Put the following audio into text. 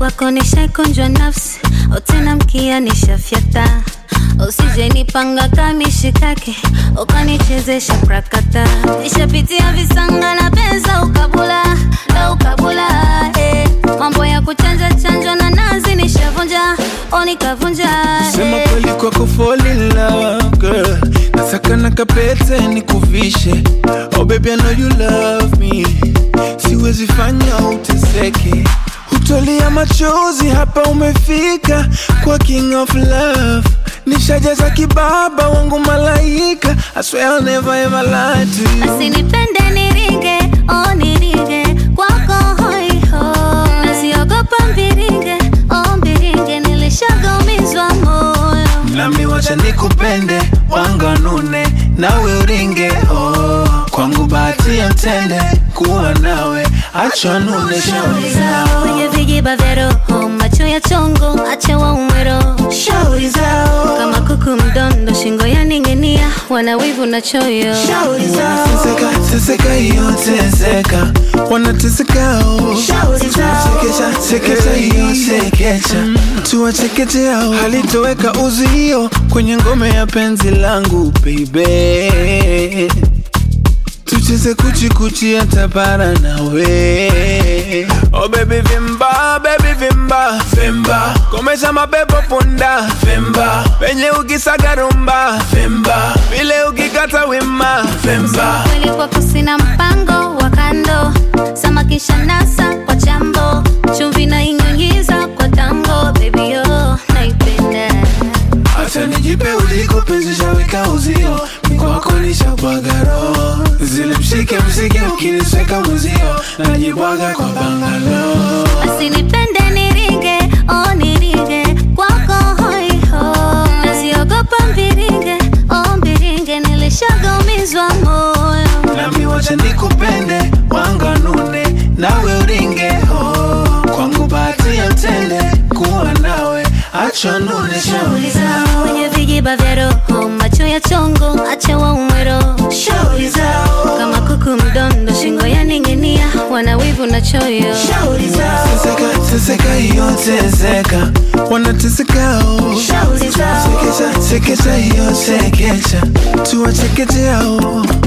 kwako nishaikunjwa nafsi otena mkia nishafyata usije nipanga kamishikake ukanichezesha prakata nishapitia visanga na pesa ukabula na ukabula eh. mambo ya kuchanja chanjwa na nazi nishavunja o nikavunja Sema eh. kweli kwako fall in love girl Nasaka na kapete nikuvishe Oh baby I know you love me Siwezi fanya uteseke Hutolia machozi hapa umefika Kwa king of love Nishajaza kibaba wangu malaika I swear I'll never ever lie to you Asinipende niringe, oh niringe kwako hoiho, nasiogopa mbiringe, oh mbiringe, nilishagamizwa moyo. Nami wacha nikupende wanganune nawe uringe oh. Kwangu bahati ya mtende kuwa nawe acha nune shauri zao Kwenye vijiba vya roho, macho ya chongo, acha waume roho. shauri zao Kama kuku mdondo, shingo ya ning'inia, wana wivu na choyo. shauri zao Seseka, seseka hiyo teseka wanateseka oh. Shauri zao. Sekesha, sekesha hiyo sekecha tuwachekeche hao halitoweka uzio kwenye ngome ya penzi langu baby tucheze kuchikuchi hata para nawe oh baby vimba baby vimba vimba komesha mapepo punda vimba penye ukisaga rumba vimba vile ukikata wima vimba Kweli kwako sina mpango wa kando, samakisha nasa kwa chambo, chumvi na inyunyiza kwa tango, baby yo naipenda. Acha nijipe uliko penzi shaweka uzio Mikwako nishabwaga roho Zile mshike mshike ukinisweka mwezio Najibwaga kwa bangalo Asinipende niringe, oh niringe kwako hoiho, nasiogopa mbiringe, oh mbiringe, nilishagamizwa moyo. Nami wacha nikupende wanganune nawe uringe oh. Kwangu bahati ya mtende kuwa nawe Acha nune shauri zao Kwenye vijiba vya roho, macho ya chongo, acha waume roho. Shauri zao. Kama kuku mdondo, shingo ya ning'inia, wana wivu na choyo. Shauri zao. Seseka, seseka hiyo teseka Wanateseka oh. Shauri zao. Sekesha, sekesha hiyo sekecha Tuwachekeche hao